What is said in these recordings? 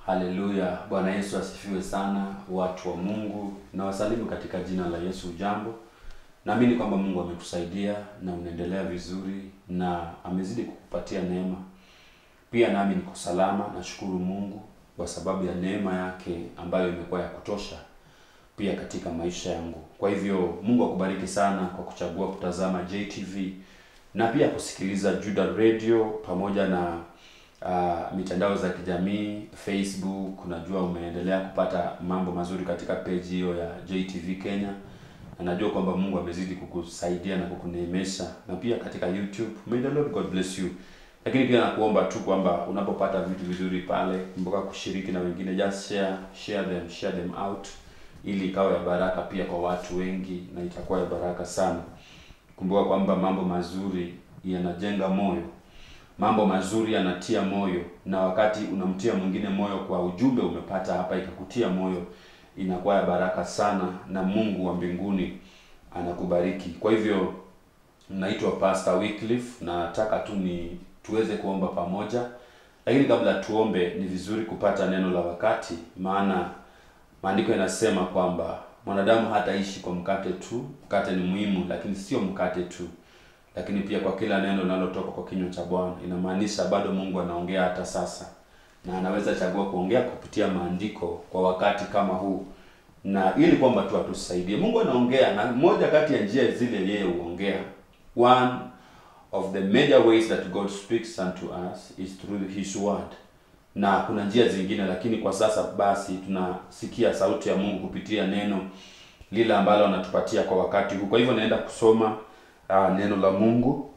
Haleluya, Bwana Yesu asifiwe sana, watu wa Mungu. Na wasalimu katika jina la Yesu. Jambo, naamini kwamba Mungu amekusaidia na unaendelea vizuri na amezidi kukupatia neema. Pia nami niko salama, nashukuru Mungu kwa sababu ya neema yake ambayo imekuwa ya kutosha pia katika maisha yangu. Kwa hivyo Mungu akubariki sana kwa kuchagua kutazama JTV na pia kusikiliza Juda Radio pamoja na uh, mitandao za kijamii Facebook. Najua umeendelea kupata mambo mazuri katika page hiyo ya JTV Kenya, na najua kwamba Mungu amezidi kukusaidia na kukuneemesha, na pia katika YouTube. May the Lord God bless you. Lakini pia nakuomba tu kwamba unapopata vitu vizuri pale, kumbuka kushiriki na wengine, just share share them share them out, ili ikawa ya baraka pia kwa watu wengi, na itakuwa ya baraka sana. Kumbuka kwamba mambo mazuri yanajenga moyo, mambo mazuri yanatia moyo, na wakati unamtia mwingine moyo kwa ujumbe umepata hapa ikakutia moyo, inakuwa ya baraka sana, na Mungu wa mbinguni anakubariki. Kwa hivyo naitwa Pastor Wycliffe, na nataka tu ni tuweze kuomba pamoja, lakini kabla tuombe, ni vizuri kupata neno la wakati, maana maandiko yanasema kwamba mwanadamu hataishi kwa mkate tu. Mkate ni muhimu, lakini sio mkate tu, lakini pia kwa kila neno linalotoka kwa kinywa cha Bwana. Inamaanisha bado Mungu anaongea hata sasa, na anaweza chagua kuongea kupitia maandiko kwa wakati kama huu, na ili kwamba tu atusaidie. Mungu anaongea, na moja kati ya njia zile yeye huongea, one of the major ways that God speaks unto us is through his word na kuna njia zingine, lakini kwa sasa basi tunasikia sauti ya Mungu kupitia neno lile ambalo anatupatia kwa wakati huu. Kwa hivyo naenda kusoma uh, neno la Mungu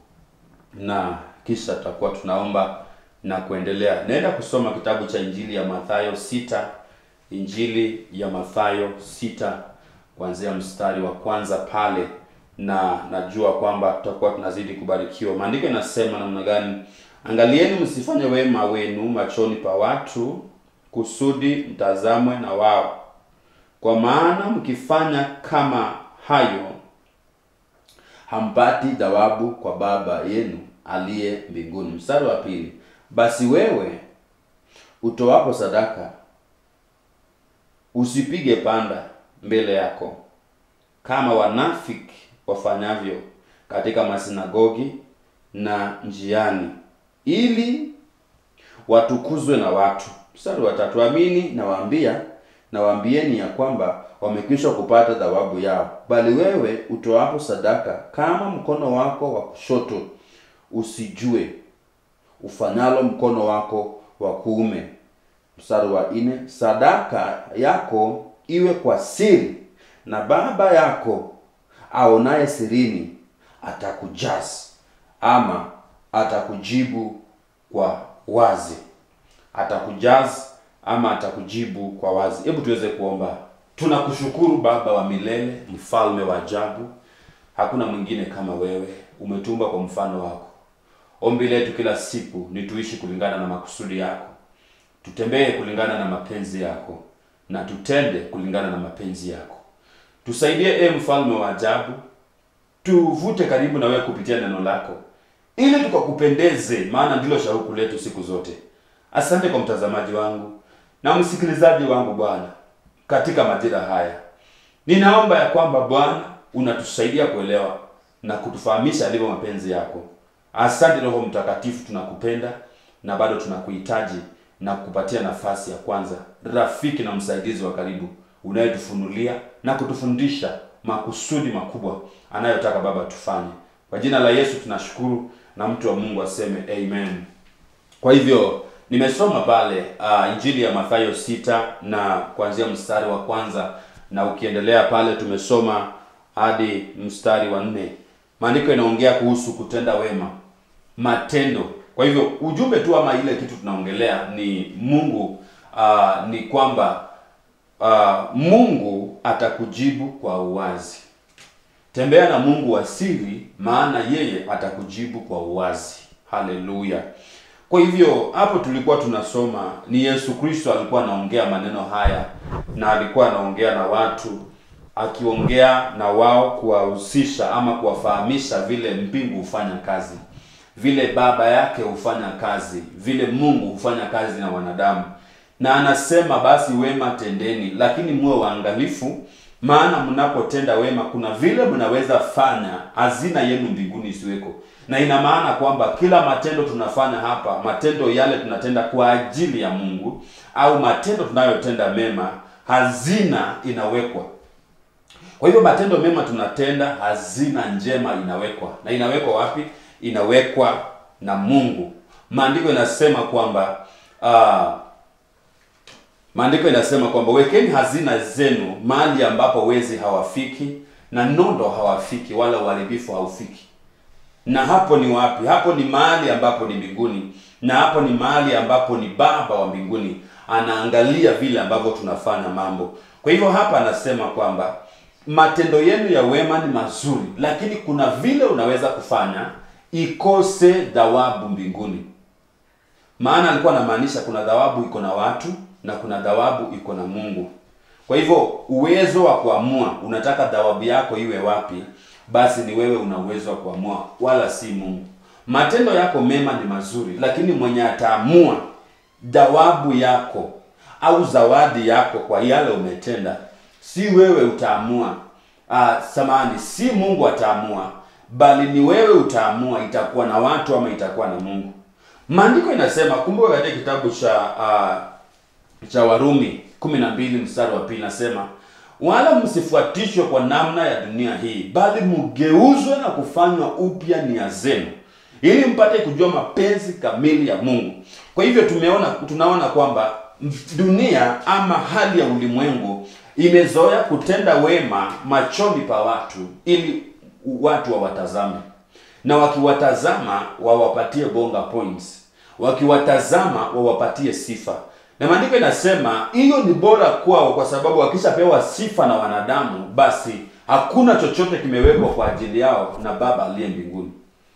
na kisha tutakuwa tunaomba na kuendelea. Naenda kusoma kitabu cha Injili ya Mathayo sita, Injili ya Mathayo sita kuanzia mstari wa kwanza pale, na najua kwamba tutakuwa tunazidi kubarikiwa. Maandiko inasema namna gani? Angalieni msifanye wema wenu machoni pa watu, kusudi mtazamwe na wao. Kwa maana mkifanya kama hayo, hampati thawabu kwa Baba yenu aliye mbinguni. Mstari wa pili, basi wewe utoapo sadaka usipige panda mbele yako kama wanafiki wafanyavyo katika masinagogi na njiani ili watukuzwe na watu. Mstari wa tatu, amini nawaambia nawaambieni ya kwamba wamekwisha kupata thawabu yao. Bali wewe utoapo sadaka, kama mkono wako wa kushoto usijue ufanyalo mkono wako wa kuume. Mstari wa nne, sadaka yako iwe kwa siri, na Baba yako aonaye sirini atakujaza ama atakujibu kwa wazi, atakujaza ama atakujibu kwa wazi. Hebu tuweze kuomba. Tunakushukuru Baba wa milele, mfalme wa ajabu, hakuna mwingine kama wewe. Umetumba kwa mfano wako. Ombi letu kila siku ni tuishi kulingana na makusudi yako, tutembee kulingana na mapenzi yako, na tutende kulingana na mapenzi yako. Tusaidie e mfalme wa ajabu, tuvute karibu na wewe kupitia neno lako ili tukakupendeze, maana ndilo shauku letu siku zote. Asante kwa mtazamaji wangu na msikilizaji wangu Bwana, katika majira haya ninaomba ya kwamba Bwana unatusaidia kuelewa na kutufahamisha alivyo mapenzi yako. Asante Roho Mtakatifu, tunakupenda na bado tunakuhitaji na kukupatia nafasi ya kwanza, rafiki na msaidizi wa karibu, unayetufunulia na kutufundisha makusudi makubwa anayotaka Baba tufanye. Kwa jina la Yesu tunashukuru na mtu wa Mungu aseme amen. Kwa hivyo nimesoma pale uh, Injili ya Mathayo sita na kuanzia mstari wa kwanza na ukiendelea pale tumesoma hadi mstari wa nne. Maandiko inaongea kuhusu kutenda wema, matendo. Kwa hivyo ujumbe tu ama ile kitu tunaongelea ni Mungu uh, ni kwamba uh, Mungu atakujibu kwa uwazi. Tembea na Mungu wa siri, maana yeye atakujibu kwa uwazi. Haleluya! Kwa hivyo hapo tulikuwa tunasoma ni Yesu Kristo alikuwa anaongea maneno haya, na alikuwa anaongea na watu, akiongea na wao kuwahusisha ama kuwafahamisha vile mbingu hufanya kazi, vile baba yake hufanya kazi, vile Mungu hufanya kazi na wanadamu, na anasema basi wema tendeni, lakini muwe waangalifu, maana mnapotenda wema kuna vile mnaweza fanya hazina yenu mbinguni isiweko. Na ina maana kwamba kila matendo tunafanya hapa, matendo yale tunatenda kwa ajili ya Mungu, au matendo tunayotenda mema, hazina inawekwa. Kwa hivyo matendo mema tunatenda, hazina njema inawekwa. Na inawekwa wapi? Inawekwa na Mungu. Maandiko inasema kwamba uh, maandiko inasema kwamba wekeni hazina zenu mahali ambapo wezi hawafiki na nondo hawafiki wala uharibifu haufiki. Na hapo ni wapi? Hapo ni mahali ambapo ni mbinguni, na hapo ni mahali ambapo ni Baba wa mbinguni anaangalia vile ambavyo tunafanya mambo. Kwa hivyo hapa anasema kwamba matendo yenu ya wema ni mazuri, lakini kuna vile unaweza kufanya ikose thawabu mbinguni. Maana alikuwa anamaanisha kuna thawabu iko na watu na kuna thawabu iko na Mungu. Kwa hivyo uwezo wa kuamua unataka thawabu yako iwe wapi, basi ni wewe una uwezo wa kuamua, wala si Mungu. Matendo yako mema ni mazuri, lakini mwenye ataamua thawabu yako au zawadi yako kwa yale umetenda, si wewe utaamua. Ah, samani, si Mungu ataamua, bali ni wewe utaamua, itakuwa na watu ama itakuwa na Mungu. Maandiko inasema, kumbuka katika kitabu cha uh, cha Warumi 12 mstari wa pili nasema, wala msifuatishwe kwa namna ya dunia hii, bali mgeuzwe na kufanywa upya nia zenu, ili mpate kujua mapenzi kamili ya Mungu. Kwa hivyo tumeona tunaona kwamba dunia ama hali ya ulimwengu imezoea kutenda wema machoni pa watu ili watu wawatazame, na wakiwatazama wawapatie bonga points, wakiwatazama wawapatie sifa na maandiko inasema hiyo ni bora kwao, kwa sababu wakishapewa sifa na wanadamu, basi hakuna chochote kimewekwa kwa ajili yao na Baba aliye mbinguni.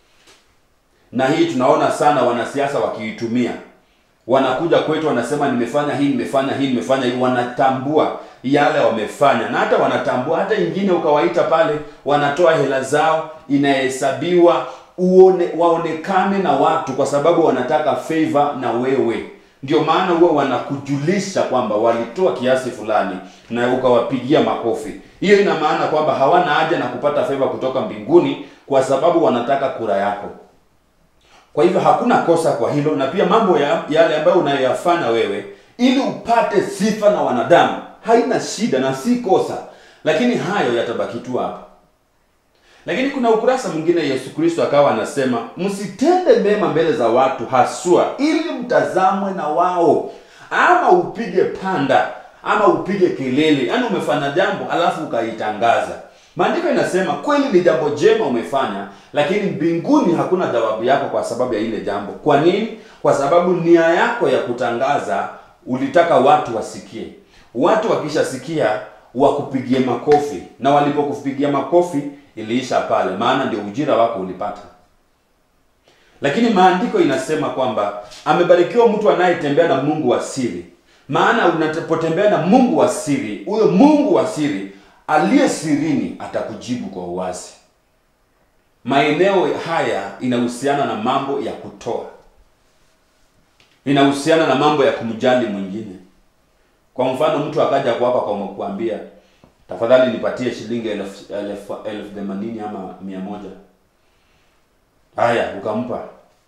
Na hii tunaona sana wanasiasa wakiitumia, wanakuja kwetu, wanasema nimefanya hii, nimefanya hii, nimefanya hii, wanatambua yale wamefanya, na hata wanatambua hata ingine, ukawaita pale, wanatoa hela zao, inahesabiwa uone, waonekane na watu, kwa sababu wanataka favor na wewe ndio maana huwa wanakujulisha kwamba walitoa kiasi fulani na ukawapigia makofi. Hiyo ina maana kwamba hawana haja na kupata feva kutoka mbinguni, kwa sababu wanataka kura yako. Kwa hivyo hakuna kosa kwa hilo, na pia mambo ya, yale ambayo unayoyafanya wewe ili upate sifa na wanadamu haina shida na si kosa, lakini hayo yatabaki tu hapa. Lakini kuna ukurasa mwingine Yesu Kristo akawa anasema msitende mema mbele za watu haswa ili mtazamwe na wao, ama upige panda ama upige kelele, yaani umefanya jambo alafu ukaitangaza. Maandiko inasema kweli ni jambo jema umefanya, lakini mbinguni hakuna thawabu yako kwa sababu ya ile jambo. Kwa nini? Kwa sababu nia yako ya kutangaza ulitaka watu wasikie. Watu wakishasikia wakupigie makofi, na walipokupigia makofi iliisha pale, maana ndio ujira wako ulipata. Lakini maandiko inasema kwamba amebarikiwa mtu anayetembea na Mungu wa siri, maana unapotembea na Mungu wa siri, huyo Mungu wa siri aliye sirini atakujibu kwa uwazi. Maeneo haya inahusiana na mambo ya kutoa, inahusiana na mambo ya kumjali mwingine. Kwa mfano, mtu akaja kwako kwa kuambia tafadhali nipatie shilingi elfu elfu elfu themanini ama mia moja. Haya, ukampa.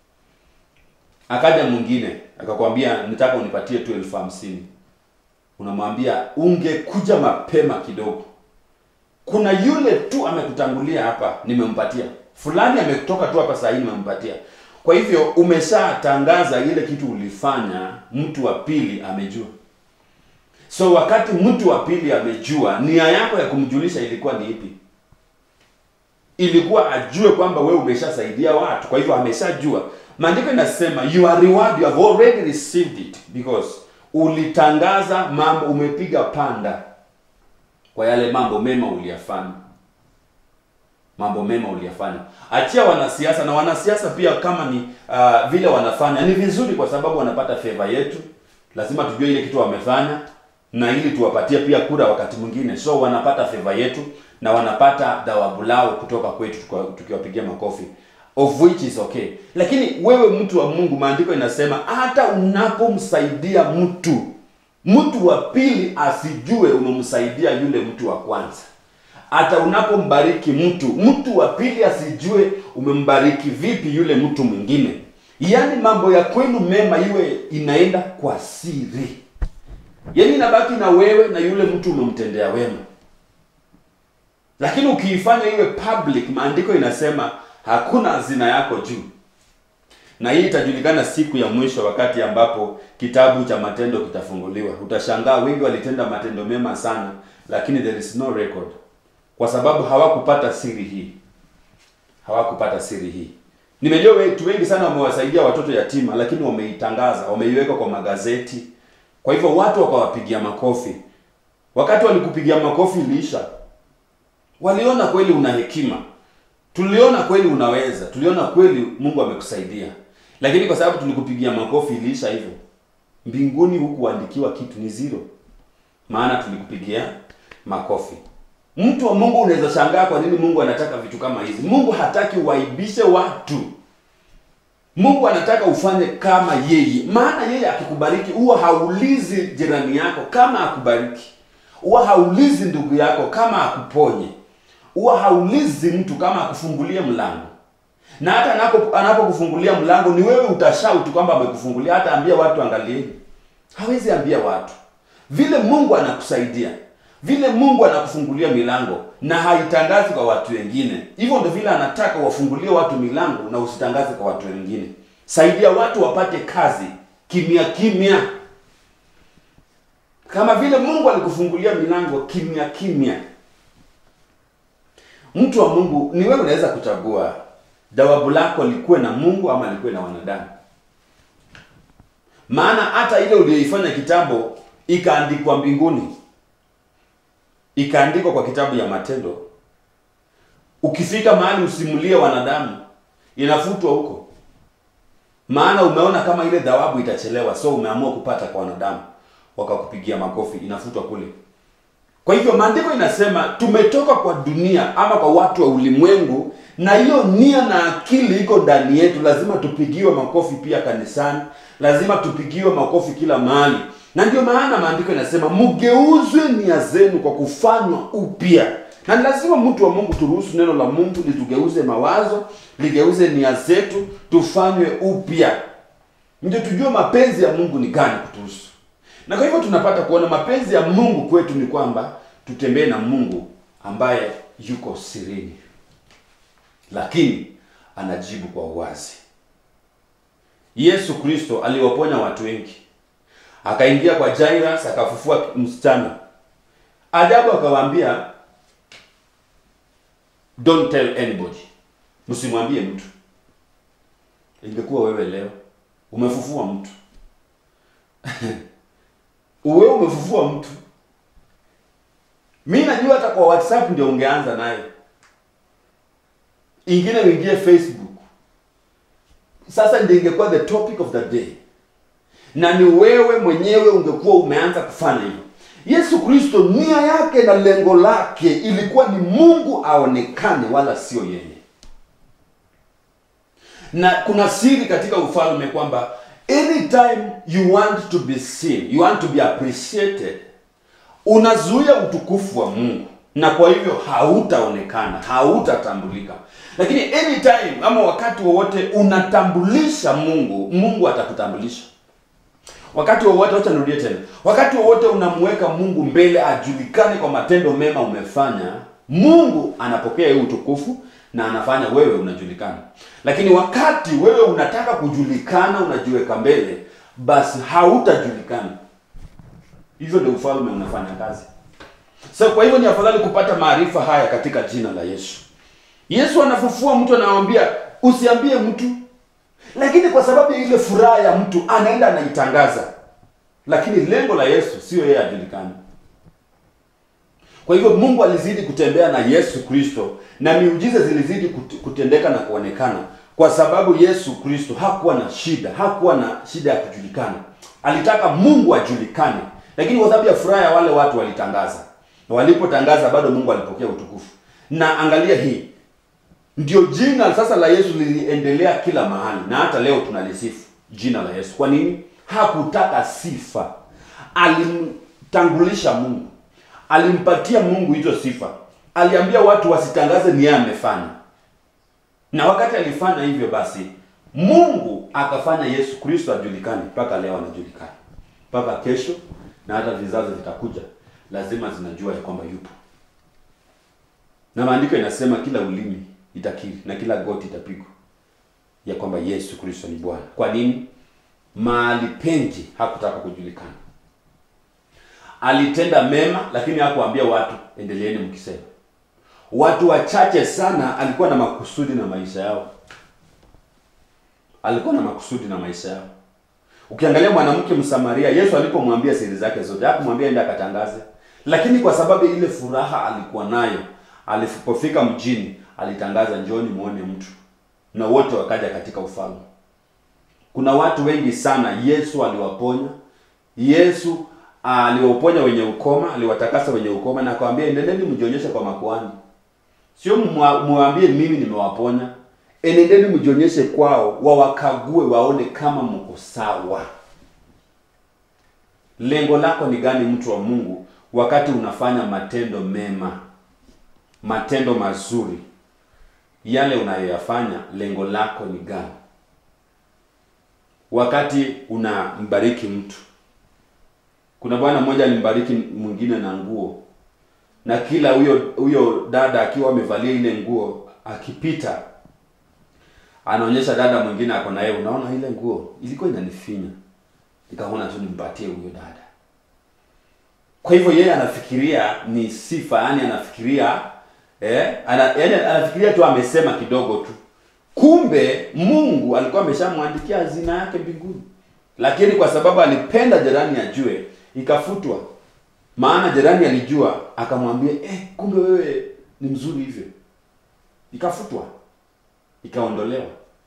Akaja mwingine akakwambia nitaka unipatie tu elfu hamsini. Unamwambia ungekuja mapema kidogo, kuna yule tu amekutangulia hapa, nimempatia fulani, ametoka tu hapa saa hii, nimempatia. Kwa hivyo umeshatangaza ile kitu ulifanya, mtu wa pili amejua. So wakati mtu wa pili amejua, nia yako ya kumjulisha ilikuwa ni ipi? Ilikuwa ajue kwamba wewe umeshasaidia watu, kwa hivyo ameshajua. Maandiko inasema your reward you have already received it because ulitangaza mambo, umepiga panda kwa yale mambo mema uliyafanya, mambo mema uliyafanya. Achia wanasiasa, na wanasiasa pia kama ni uh, vile wanafanya ni vizuri, kwa sababu wanapata favor yetu. Lazima tujue ile kitu wamefanya na ili tuwapatie pia kura wakati mwingine, so wanapata favor yetu na wanapata thawabu lao kutoka kwetu tukiwapigia makofi, of which is okay. Lakini wewe mtu wa Mungu, maandiko inasema hata unapomsaidia mtu mtu wa pili asijue umemsaidia yule mtu wa kwanza hata unapombariki mtu mtu wa pili asijue umembariki vipi yule mtu mwingine yaani mambo ya kwenu mema iwe inaenda kwa siri yaani inabaki na wewe na yule mtu umemtendea wema lakini ukiifanya iwe public maandiko inasema hakuna hazina yako juu na hii itajulikana siku ya mwisho wakati ambapo kitabu cha matendo kitafunguliwa utashangaa wengi walitenda matendo mema sana lakini there is no record kwa sababu hawakupata siri hii hawakupata siri hii nimejua watu wengi sana wamewasaidia watoto yatima lakini wameitangaza wameiweka kwa magazeti kwa hivyo watu wakawapigia makofi wakati walikupigia makofi iliisha waliona kweli una hekima tuliona kweli unaweza tuliona kweli mungu amekusaidia lakini kwa sababu tulikupigia makofi iliisha hivyo mbinguni hukuandikiwa kitu ni zero maana tulikupigia makofi mtu wa mungu unaweza shangaa kwa nini mungu anataka vitu kama hizi mungu hataki uaibishe watu mungu anataka ufanye kama yeye maana yeye akikubariki huwa haulizi jirani yako kama akubariki huwa haulizi ndugu yako kama akuponye huwa haulizi mtu kama akufungulie mlango na hata anapo anapokufungulia mlango ni wewe utashauti kwamba amekufungulia hata ambia watu angalieni hawezi ambia watu vile mungu anakusaidia vile mungu anakufungulia milango na haitangazi kwa watu wengine hivyo ndo vile anataka wafungulie watu milango na usitangaze kwa watu wengine saidia watu wapate kazi kimya kimya kama vile mungu alikufungulia milango kimya kimya mtu wa mungu ni wewe unaweza kuchagua jawabu lako likuwe na mungu ama likuwe na wanadamu maana hata ile uliyoifanya kitambo ikaandikwa mbinguni ikaandikwa kwa kitabu ya matendo ukifika mahali usimulie wanadamu inafutwa huko maana umeona kama ile dhawabu itachelewa so umeamua kupata kwa wanadamu wakakupigia makofi inafutwa kule kwa hivyo maandiko inasema tumetoka kwa dunia ama kwa watu wa ulimwengu na hiyo nia na akili iko ndani yetu lazima tupigiwe makofi pia kanisani lazima tupigiwe makofi kila mahali na ndio maana maandiko inasema mgeuzwe nia zenu kwa kufanywa upya na ni lazima mtu wa mungu turuhusu neno la mungu litugeuze mawazo ligeuze nia zetu tufanywe upya ndio tujue mapenzi ya mungu ni gani kutuhusu na kwa hivyo tunapata kuona mapenzi ya mungu kwetu ni kwamba tutembee na mungu ambaye yuko sirini lakini anajibu kwa uwazi yesu kristo aliwaponya watu wengi akaingia kwa Jairus akafufua msichana. Ajabu akawaambia don't tell anybody, msimwambie mtu. Ingekuwa wewe leo umefufua mtu wewe umefufua mtu, mi najua hata kwa WhatsApp ndio ungeanza naye, ingine uingie Facebook. Sasa ndio ingekuwa the topic of the day na ni wewe mwenyewe ungekuwa umeanza kufanya hivyo. Yesu Kristo nia yake na lengo lake ilikuwa ni Mungu aonekane, wala sio yeye. Na kuna siri katika ufalme kwamba anytime you want to be seen, you want to be appreciated, unazuia utukufu wa Mungu na kwa hivyo hautaonekana, hautatambulika. Lakini anytime ama wakati wowote unatambulisha Mungu, Mungu atakutambulisha wakati wowote wacha nirudie tena wakati wowote unamweka mungu mbele ajulikane kwa matendo mema umefanya mungu anapokea hiyo utukufu na anafanya wewe unajulikana lakini wakati wewe unataka kujulikana unajiweka mbele basi hautajulikana hivyo ndio ufalme unafanya kazi so kwa hivyo ni afadhali kupata maarifa haya katika jina la yesu yesu anafufua mtu anawambia usiambie mtu lakini kwa sababu ya ile furaha ya mtu anaenda anaitangaza lakini lengo la yesu sio yeye ajulikane kwa hivyo mungu alizidi kutembea na yesu kristo na miujiza zilizidi kut- kutendeka na kuonekana kwa sababu yesu kristo hakuwa na shida hakuwa na shida ya kujulikana alitaka mungu ajulikane lakini kwa sababu ya furaha ya wale watu walitangaza na walipotangaza bado mungu alipokea utukufu na angalia hii ndio jina sasa la yesu liliendelea kila mahali na hata leo tunalisifu jina la yesu kwa nini hakutaka sifa alimtangulisha Mungu, alimpatia Mungu hizo sifa, aliambia watu wasitangaze ni yeye amefanya, na wakati alifanya hivyo, basi Mungu akafanya Yesu Kristo ajulikane, mpaka leo anajulikana, mpaka kesho na hata vizazi vitakuja, lazima zinajua ya kwamba yupo, na maandiko inasema kila ulimi itakiri na kila goti itapigwa ya kwamba Yesu Kristo ni Bwana. Kwa nini? Mahali pengi hakutaka kujulikana. Alitenda mema, lakini hakuambia watu endeleeni mkisema. Watu wachache sana alikuwa na makusudi na maisha yao, alikuwa na makusudi na maisha yao. Ukiangalia mwanamke Msamaria, Yesu alipomwambia siri zake zote, hakumwambia enda akatangaze, lakini kwa sababu ile furaha alikuwa nayo, alipofika mjini alitangaza, njoni muone mtu, na wote wakaja katika ufalme. Kuna watu wengi sana Yesu aliwaponya. Yesu aliwaponya wenye ukoma, aliwatakasa wenye ukoma na akawaambia endeleeni mjionyeshe kwa makuhani. Sio muambie mimi nimewaponya. Enendeni mjionyeshe kwao, wawakague waone kama mko sawa. Lengo lako ni gani, mtu wa Mungu, wakati unafanya matendo mema, matendo mazuri? Yale unayoyafanya, lengo lako ni gani? Wakati unambariki mtu, kuna bwana mmoja alimbariki mwingine na nguo, na kila huyo huyo dada akiwa amevalia ile nguo, akipita anaonyesha dada mwingine ako na yeye, unaona ile nguo ilikuwa inanifinya, nikaona tu nimpatie huyo dada. Kwa hivyo yeye anafikiria ni sifa, yani anafikiria eh, ana, yani anafikiria tu amesema kidogo tu, kumbe Mungu alikuwa ameshamwandikia hazina yake mbinguni, lakini kwa sababu alipenda jirani ajue, ikafutwa. Maana jirani alijua, akamwambia eh, kumbe wewe ni mzuri hivyo, ikafutwa ikaondolewa.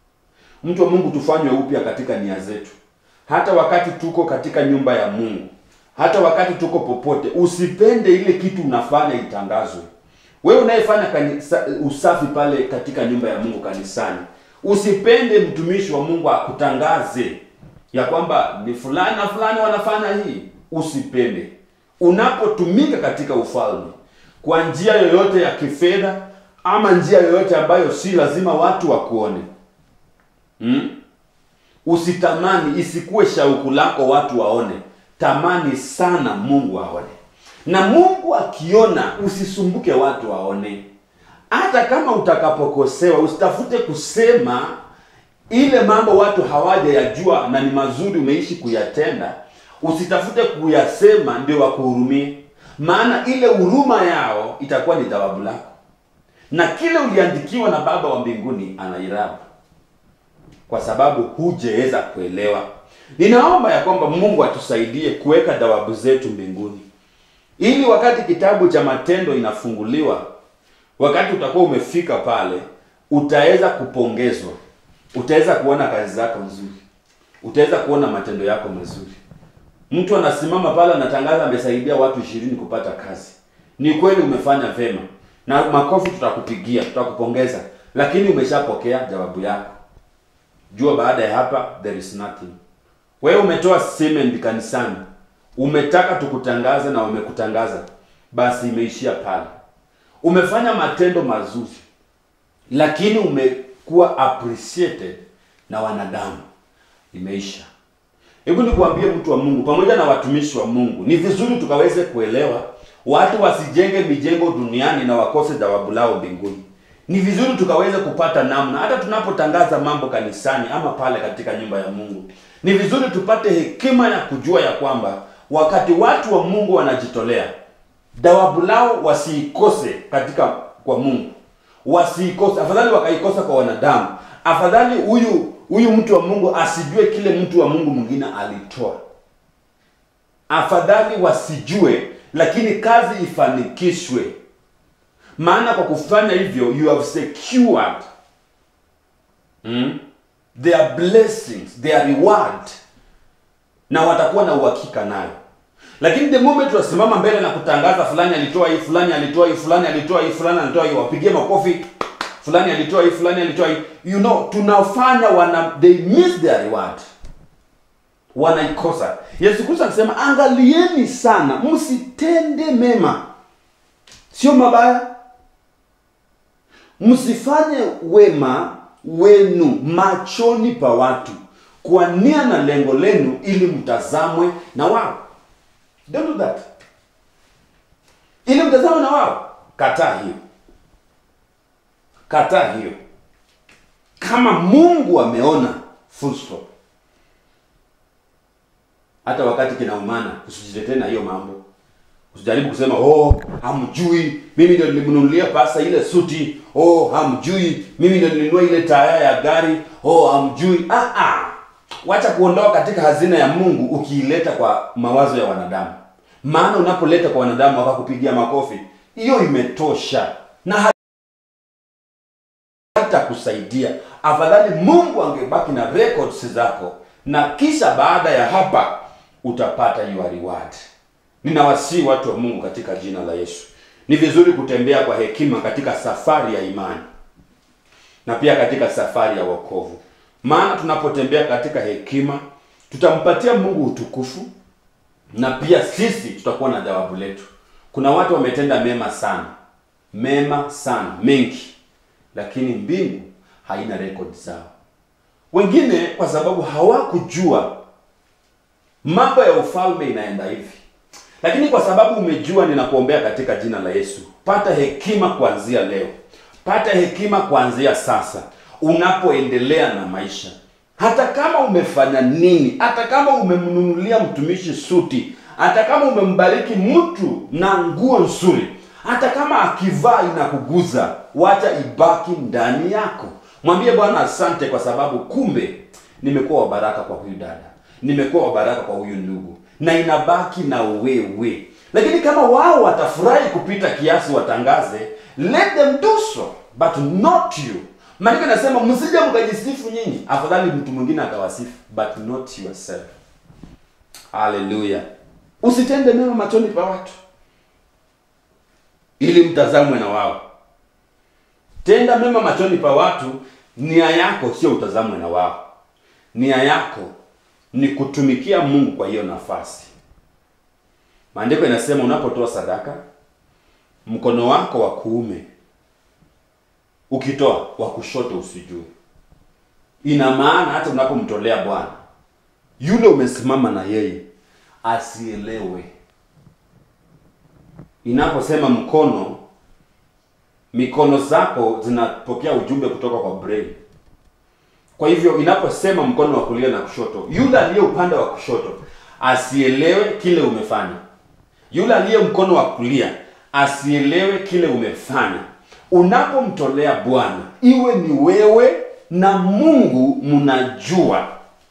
Mtu wa Mungu, tufanywe upya katika nia zetu, hata wakati tuko katika nyumba ya Mungu, hata wakati tuko popote, usipende ile kitu unafanya itangazwe. Wewe unayefanya kanisa, usafi pale katika nyumba ya Mungu kanisani, usipende mtumishi wa Mungu akutangaze ya kwamba ni fulani na fulani wanafanya hii. Usipende. Unapotumika katika ufalme kwa njia yoyote ya kifedha ama njia yoyote ambayo si lazima watu wakuone, hmm? Usitamani, isikuwe shauku lako watu waone. Tamani sana Mungu aone, na Mungu akiona, usisumbuke watu waone. Hata kama utakapokosewa, usitafute kusema ile mambo watu hawajayajua na ni mazuri, umeishi kuyatenda. Usitafute kuyasema ndio wakuhurumie, maana ile huruma yao itakuwa ni thawabu lako na kile uliandikiwa na Baba wa mbinguni anairabu, kwa sababu hujeweza kuelewa. Ninaomba ya kwamba Mungu atusaidie kuweka thawabu zetu mbinguni, ili wakati kitabu cha Matendo inafunguliwa, wakati utakuwa umefika pale, utaweza kupongezwa, utaweza kuona kazi zako nzuri, utaweza kuona matendo yako mazuri. Mtu anasimama pale anatangaza amesaidia watu ishirini kupata kazi, ni kweli umefanya vema na makofi tutakupigia, tutakupongeza, lakini umeshapokea jawabu yako. Jua baada ya hapa there is nothing. Wewe umetoa semen kanisani, umetaka tukutangaze na umekutangaza, basi imeishia pale. Umefanya matendo mazuri, lakini umekuwa appreciated na wanadamu, imeisha. Hebu nikuambie mtu wa Mungu, pamoja na watumishi wa Mungu, ni vizuri tukaweze kuelewa watu wasijenge mijengo duniani na wakose thawabu lao mbinguni. Ni vizuri tukaweze kupata namna, hata tunapotangaza mambo kanisani ama pale katika nyumba ya Mungu, ni vizuri tupate hekima ya kujua ya kwamba wakati watu wa Mungu wanajitolea, thawabu lao wasiikose katika kwa Mungu, wasiikose. Afadhali wakaikosa kwa wanadamu, afadhali huyu huyu mtu wa Mungu asijue kile mtu wa Mungu mwingine alitoa, afadhali wasijue lakini kazi ifanikishwe. Maana kwa kufanya hivyo you have secured mm, their blessings, their reward, na watakuwa na uhakika nayo. Lakini the moment tunasimama mbele na kutangaza fulani alitoa hii, fulani alitoa hii, fulani alitoa hii, fulani alitoa hii, wapigie makofi, fulani alitoa hii, fulani alitoa hii, you know, tunafanya wana they miss their reward. wanaikosa yesu kristo akisema angalieni sana msitende mema sio mabaya msifanye wema wenu machoni pa watu kwa nia na lengo lenu ili mtazamwe na wao don't do that ili mtazamwe na wao kataa hiyo kataa hiyo kama mungu ameona full stop hata wakati kinaumana usijitetee na hiyo mambo usijaribu kusema oh hamjui mimi ndio nilimnunulia pasa ile suti oh hamjui mimi ndio nilinunua ile taya ya gari oh hamjui ah ah wacha kuondoa katika hazina ya mungu ukiileta kwa mawazo ya wanadamu maana unapoleta kwa wanadamu wakakupigia makofi hiyo imetosha na hata kusaidia afadhali mungu angebaki na records zako na kisha baada ya hapa utapata your reward ninawasii watu wa mungu katika jina la yesu ni vizuri kutembea kwa hekima katika safari ya imani na pia katika safari ya wokovu maana tunapotembea katika hekima tutampatia mungu utukufu na pia sisi tutakuwa na jawabu letu kuna watu wametenda mema sana mema sana mengi lakini mbingu haina rekodi zao wengine kwa sababu hawakujua mambo ya ufalme inaenda hivi lakini kwa sababu umejua ninakuombea katika jina la yesu pata hekima kuanzia leo pata hekima kuanzia sasa unapoendelea na maisha hata kama umefanya nini hata kama umemnunulia mtumishi suti hata kama umembariki mtu na nguo nzuri hata kama akivaa inakuguza wacha ibaki ndani yako mwambie bwana asante kwa sababu kumbe nimekuwa wabaraka kwa huyu dada nimekuwa wabaraka kwa huyu ndugu na inabaki na wewe lakini kama wao watafurahi kupita kiasi watangaze let them do so but not you maandiko inasema msije mkajisifu nyinyi afadhali mtu mwingine akawasifu but not yourself haleluya usitende mema machoni pa watu ili mtazamwe na wao tenda mema machoni pa watu nia yako sio utazamwe na wao nia yako ni kutumikia mungu kwa hiyo nafasi maandiko inasema unapotoa sadaka mkono wako wa kuume ukitoa wa kushoto usijue ina maana hata unapomtolea bwana yule umesimama na yeye asielewe inaposema mkono mikono zako zinapokea ujumbe kutoka kwa brain kwa hivyo inaposema mkono wa kulia na kushoto yule aliye upande wa kushoto asielewe kile umefanya yule aliye mkono wa kulia asielewe kile umefanya unapomtolea bwana iwe ni wewe na mungu mnajua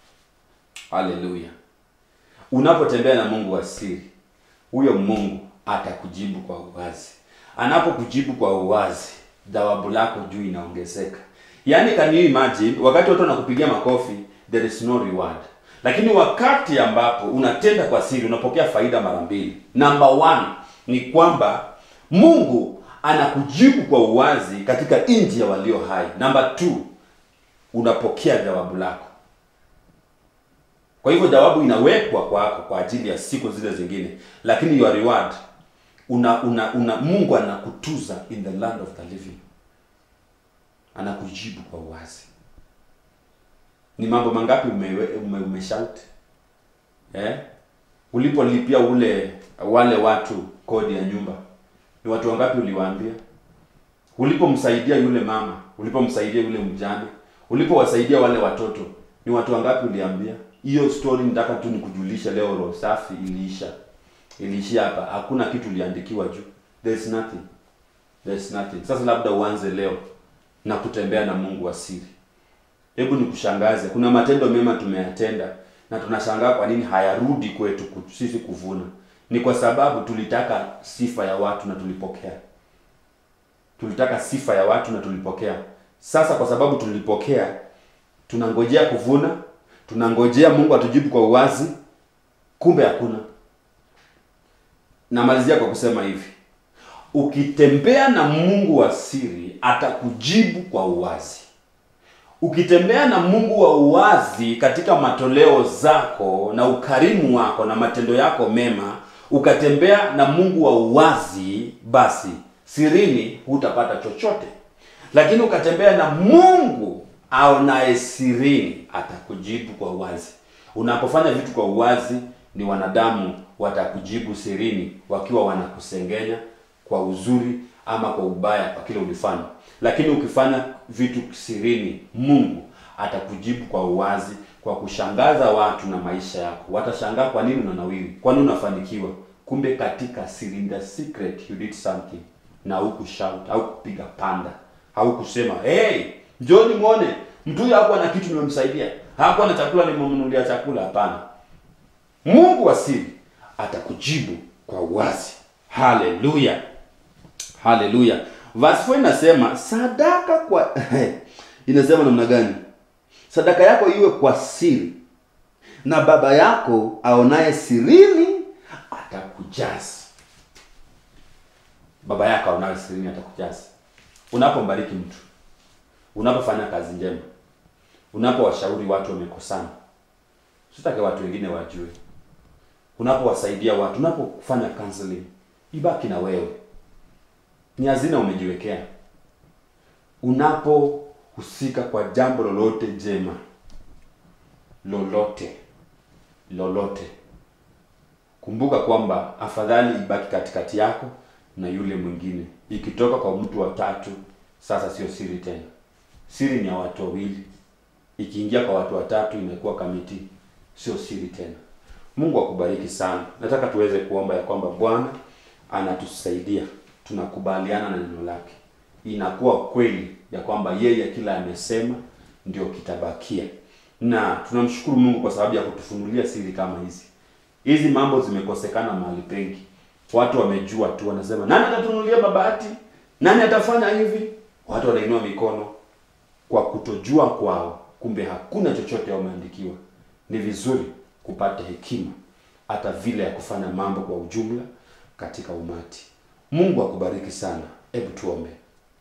haleluya unapotembea na mungu wa siri huyo mungu atakujibu kwa uwazi anapokujibu kwa uwazi jawabu lako juu inaongezeka yaani can you imagine wakati watu wanakupigia makofi there is no reward lakini wakati ambapo unatenda kwa siri unapokea faida mara mbili number one ni kwamba mungu anakujibu kwa uwazi katika nchi ya walio hai number two unapokea jawabu lako kwa hivyo jawabu inawekwa kwako kwa ajili ya siku zile zingine lakini your reward una, una, una mungu anakutuza in the land of the living anakujibu kwa uwazi ni mambo mangapi ume, ume, umeshout eh? ulipolipia ule wale watu kodi ya nyumba ni watu wangapi uliwaambia ulipomsaidia yule mama ulipomsaidia yule mjane ulipowasaidia wale watoto ni watu wangapi uliambia hiyo story nataka tu nikujulisha leo roho safi iliisha iliishia hapa hakuna kitu uliandikiwa juu there's nothing there's nothing sasa labda uanze leo na kutembea na mungu wa siri hebu nikushangaze kuna matendo mema tumeyatenda na tunashangaa kwa nini hayarudi kwetu ku- sisi kuvuna ni kwa sababu tulitaka sifa ya watu na tulipokea tulitaka sifa ya watu na tulipokea sasa kwa sababu tulipokea tunangojea kuvuna tunangojea mungu atujibu kwa uwazi kumbe hakuna namalizia kwa kusema hivi ukitembea na mungu wa siri atakujibu kwa uwazi ukitembea na Mungu wa uwazi katika matoleo zako na ukarimu wako na matendo yako mema, ukatembea na Mungu wa uwazi, basi sirini hutapata chochote. Lakini ukatembea na Mungu aonaye sirini, atakujibu kwa uwazi. Unapofanya vitu kwa uwazi, ni wanadamu watakujibu sirini, wakiwa wanakusengenya kwa uzuri ama kwa ubaya kwa kile ulifanya. Lakini ukifanya vitu sirini, Mungu atakujibu kwa uwazi, kwa kushangaza watu na maisha yako. Watashangaa kwa nini unanawiri, kwa nini unafanikiwa. Kumbe katika siri, in the secret you did something, na huku shout au kupiga panda au kusema hey, njoni muone mtu huyu hakuwa na kitu nimemsaidia, hakuwa na chakula nimemnunulia chakula. Hapana, Mungu wa siri atakujibu kwa uwazi. Haleluya, haleluya. Verse 4 inasema sadaka kwa inasema namna gani? Sadaka yako iwe kwa siri, na baba yako aonaye sirini atakujaza. Baba yako aonaye sirini atakujaza. Unapombariki mtu, unapofanya kazi njema, unapowashauri watu wamekosana, sitake watu wengine wajue. Unapowasaidia watu, unapofanya counseling, ibaki na wewe, ni hazina umejiwekea. Unapohusika kwa jambo lolote jema, lolote lolote, kumbuka kwamba afadhali ibaki katikati yako na yule mwingine. Ikitoka kwa mtu wa tatu, sasa sio siri tena, siri ni ya watu wawili. Ikiingia kwa watu watatu, inakuwa kamiti, sio siri tena. Mungu akubariki sana. Nataka tuweze kuomba ya kwamba Bwana anatusaidia, tunakubaliana na neno lake, inakuwa kweli ya kwamba yeye kila amesema ndio kitabakia, na tunamshukuru Mungu kwa sababu ya kutufunulia siri kama hizi. Hizi mambo zimekosekana mahali pengi, watu wamejua tu, wanasema nani atatunulia mabati, nani atafanya hivi, watu wanainua mikono kwa kutojua kwao, kumbe hakuna chochote wameandikiwa. Ni vizuri kupata hekima hata vile ya kufanya mambo kwa ujumla katika umati. Mungu akubariki sana. Hebu tuombe.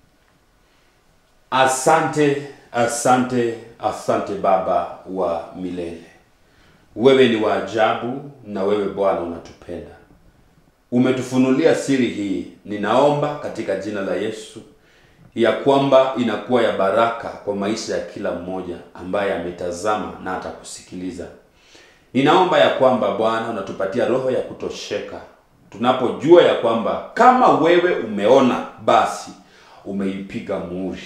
Asante, asante, asante Baba wa milele, wewe ni wa ajabu, na wewe Bwana unatupenda, umetufunulia siri hii. Ninaomba katika jina la Yesu ya kwamba inakuwa ya baraka kwa maisha ya kila mmoja ambaye ametazama na atakusikiliza. Ninaomba ya kwamba Bwana unatupatia roho ya kutosheka tunapojua ya kwamba kama wewe umeona basi umeipiga muhuri.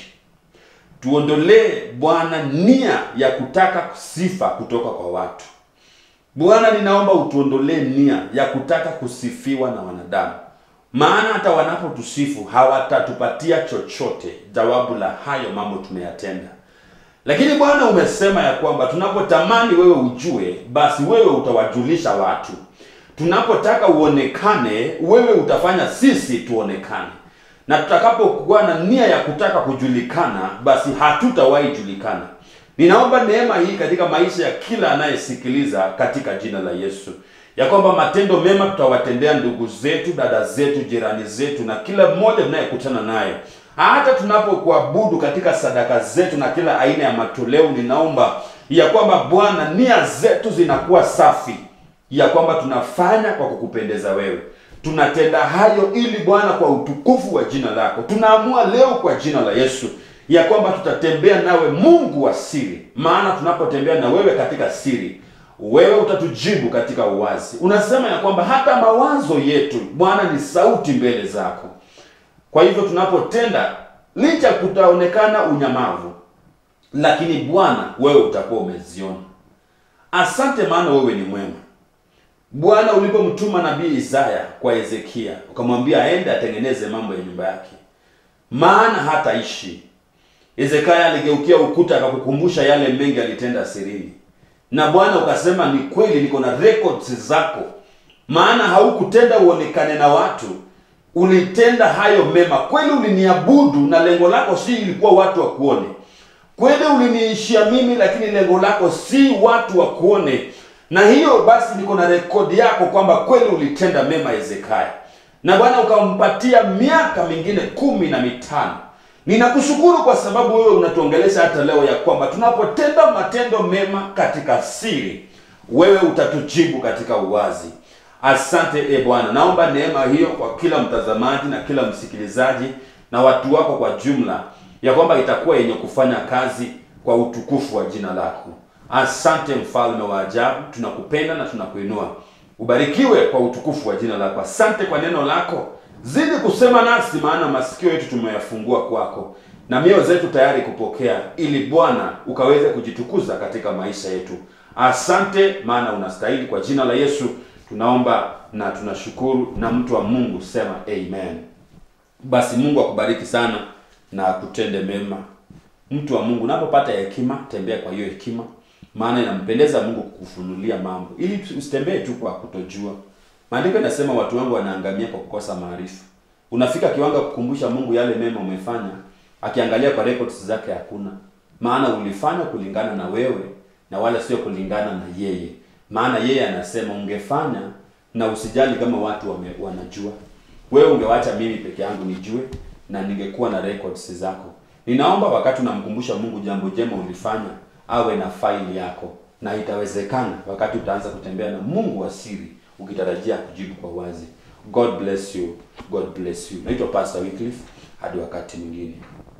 Tuondolee Bwana nia ya kutaka sifa kutoka kwa watu. Bwana, ninaomba utuondolee nia ya kutaka kusifiwa na wanadamu, maana hata wanapotusifu hawatatupatia chochote jawabu la hayo mambo tumeyatenda. Lakini Bwana umesema ya kwamba tunapotamani wewe ujue, basi wewe utawajulisha watu. Tunapotaka uonekane, wewe utafanya sisi tuonekane, na tutakapokuwa na nia ya kutaka kujulikana, basi hatutawahi julikana. Ninaomba neema hii katika maisha ya kila anayesikiliza katika jina la Yesu, ya kwamba matendo mema tutawatendea ndugu zetu, dada zetu, jirani zetu na kila mmoja tunayekutana naye hata tunapokuabudu katika sadaka zetu na kila aina ya matoleo, ninaomba ya kwamba Bwana, nia zetu zinakuwa safi, ya kwamba tunafanya kwa kukupendeza wewe. Tunatenda hayo ili Bwana, kwa utukufu wa jina lako. Tunaamua leo kwa jina la Yesu ya kwamba tutatembea nawe, Mungu wa siri, maana tunapotembea na wewe katika siri, wewe utatujibu katika uwazi. Unasema ya kwamba hata mawazo yetu Bwana ni sauti mbele zako. Kwa hivyo tunapotenda, licha kutaonekana unyamavu, lakini Bwana wewe utakuwa umeziona. Asante, maana wewe ni mwema. Bwana, ulipomtuma nabii Isaya kwa Hezekia ukamwambia aende atengeneze mambo ya nyumba yake, maana hataishi. Hezekia aligeukia ukuta akakukumbusha yale mengi alitenda sirini, na Bwana ukasema ni kweli, niko na records zako, maana haukutenda uonekane na watu ulitenda hayo mema kweli, uliniabudu na lengo lako si ilikuwa watu wakuone. Kweli uliniishia mimi, lakini lengo lako si watu wakuone. Na hiyo basi, niko na rekodi yako kwamba kweli ulitenda mema Hezekia, na Bwana ukampatia miaka mingine kumi na mitano Ninakushukuru kwa sababu wewe unatuongelesha hata leo ya kwamba tunapotenda matendo mema katika siri, wewe utatujibu katika uwazi. Asante e Bwana, naomba neema hiyo kwa kila mtazamaji na kila msikilizaji na watu wako kwa jumla, ya kwamba itakuwa yenye kufanya kazi kwa utukufu wa jina lako. Asante mfalme wa ajabu, tunakupenda na tunakuinua. Ubarikiwe kwa utukufu wa jina lako. Asante kwa neno lako, zidi kusema nasi, maana masikio yetu tumeyafungua kwako na mioyo zetu tayari kupokea, ili Bwana ukaweze kujitukuza katika maisha yetu. Asante, maana unastahili. Kwa jina la Yesu tunaomba na tunashukuru, na mtu wa Mungu sema amen. Basi Mungu akubariki sana na akutende mema. Mtu wa Mungu, unapopata hekima, tembea kwa hiyo hekima, maana inampendeza Mungu kukufunulia mambo, ili usitembee tu kwa kutojua. Maandiko yanasema watu wangu wanaangamia kwa kukosa maarifa. Unafika kiwango kukumbusha Mungu yale mema umefanya, akiangalia kwa records zake hakuna, maana ulifanya kulingana na wewe na wala sio kulingana na yeye. Maana yeye anasema ungefanya na usijali kama watu wame, wanajua wewe ungewacha mimi peke yangu nijue na ningekuwa na records zako. Ninaomba wakati unamkumbusha Mungu jambo jema ulifanya, awe na faili yako, na itawezekana wakati utaanza kutembea na Mungu wa siri, ukitarajia kujibu kwa wazi. God bless you. God bless you. Naitwa Pastor Wycliffe, hadi wakati mwingine.